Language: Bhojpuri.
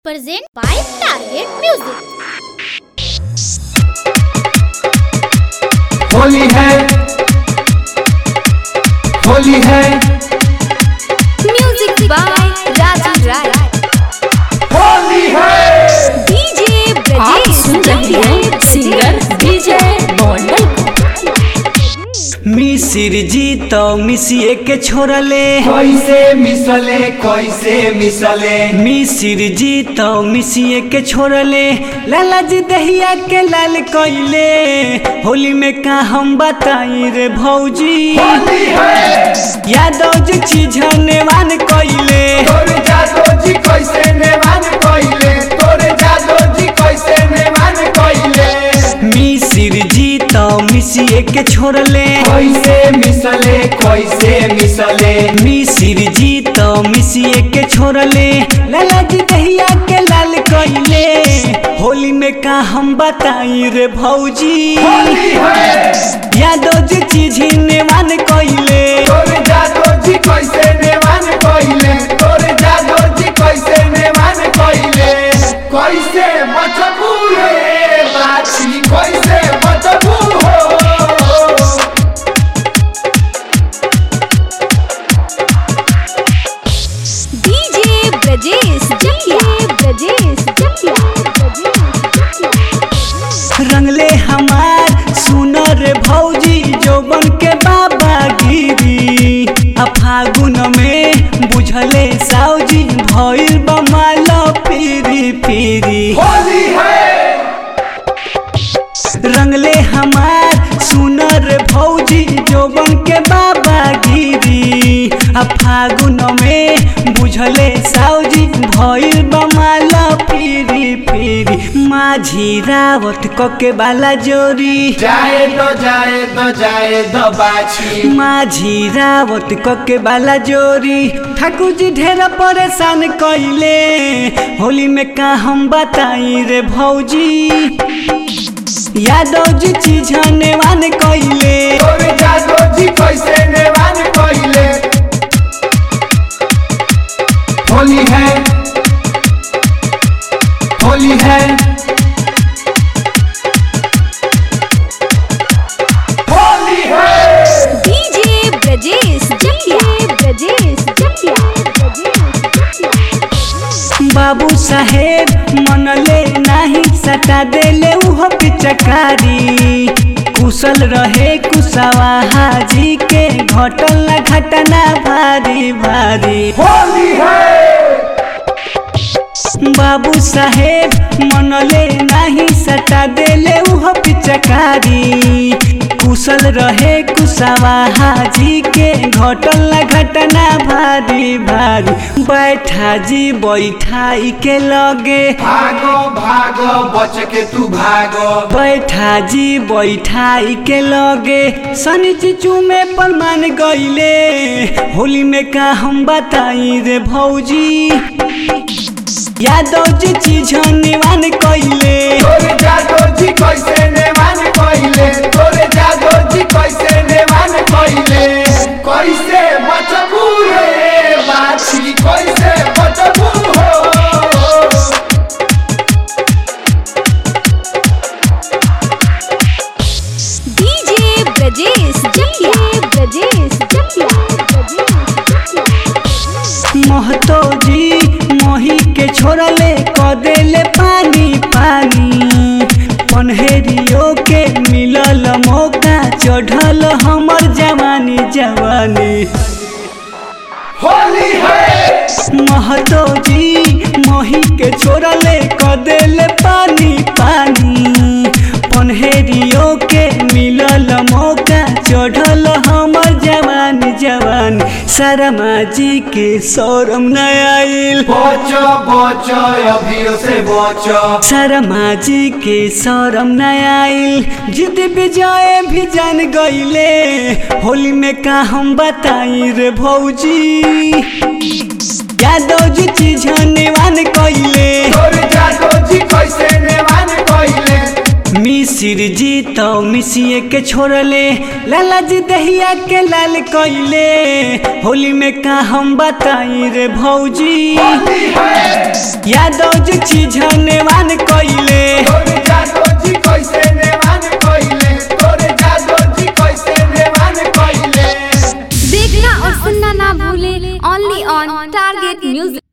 present by Target Music. Holi है होली है Music by Raju Rai. Holi है DJ आप Brajesh सुन रहे हैं सिंगर विजय मॉडल मिसिर जी तो मिसिए के छोड़ले कैसे मिसले कैसे मिसले मिसिर जी तो मिसिए के छोड़ले लाला जी दहिया के लाल कइले होली में का हम बताई रे भौजी होली है यादव जी चीझने वान कइले तोरे जादो जी कैसे नेवान कइले तोरे जादो जी कैसे नेवान कइले मिसिर जी तो मिसिए के छोड़ले कैसे मिसले कैसे मिसले मिसिर जी तो मिसिए के छोड़ले लाला जी दहिया के लाल कइले होली में का हम बताई रे भौजी होली है यादव जी चीझने वान कइले तोरे जादो जी कैसे नेवान कइले तोरे जादो जी कैसे नेवान कइले कैसे बचबू रे बाछी कैसे बचबू हो DJ Brajesh Jatia. Brajesh Jatia. रंगले हमार सुनर भौजी जोबन के बाबा गिरी आ फागुन में बुझले साउजी भइल बमाल फिरी फिरी होली है रंगले हमार सुनर भौजी जोबन के बाबा गिरी आ फागुन में बुझले साउजी भइल बमाल फिरी फिरी माझी रावत कके बाला जोरी जाए दो जाए दो जाए दो बाछी माझी रावत कके बाला जोरी ठाकुर जी ढेर परेशान कइले होली में का हम बताई रे भौजी यादव जी चीझने वान कइले तोरे जादो जी कैसे नेवान कइले होली है होली है होली है DJ Brajesh Jatia. Brajesh Jatia. बाबू साहेब मनले नाही सटा देले उह पिचकारी कुशल रहे कुशवाहा जी के घटल ना घटना भारी भारी होली है बाबू साहेब मनले नाही सटा देले उह पिचकारी कुशल रहे कुशवाहा जी के घटल ना घटना भारी भारी बैठा जी बैठाई के लगे भागो भागो बच के तू भागो बैठा जी बैठाई के लगे शनि चिचू में परमान गईले होली में का हम बताई रे भौजी यादव जी चीज निवान कइले तोरे जादो जी कैसे नेवान कइले तोरे जादो जी कैसे नेवान कइले कैसे बचबू रे बाछी कैसे बचबू हो DJ Brajesh Jatia. Brajesh Jatia. Mahato जी मोही के छोड़ले क देले पानी पानी पन्हेरियो के मिलल मौका चढ़ल हमर जवानी जवानी होली है महतो जी मोही के छोड़ले क देले पानी पानी पन्हेरियो के मिलल मौका चढ़ल हमर जवान जवान शर्मा जी के शोरम न आइल बचो बचो अभियो से बचो शर्मा जी के शोरम न आइल जिद विजय भी जान गईले होली में का हम बताई रे भौजी यादव जी चीज निवान कइले तोरे जादो जी कैसे नेवान कइले मिसिर जी तो मिसिए के छोड़ले लाला जी दहिया के लाल कइले होली में का हम बताई रे भौजी होली है यादव जी चीज नेवान कइले तोरे जादो जी कैसे नेवान कइले तोरे जादो जी कैसे नेवान कइले देखना और सुनना ना भूले ओनली ऑन टारगेट म्यूजिक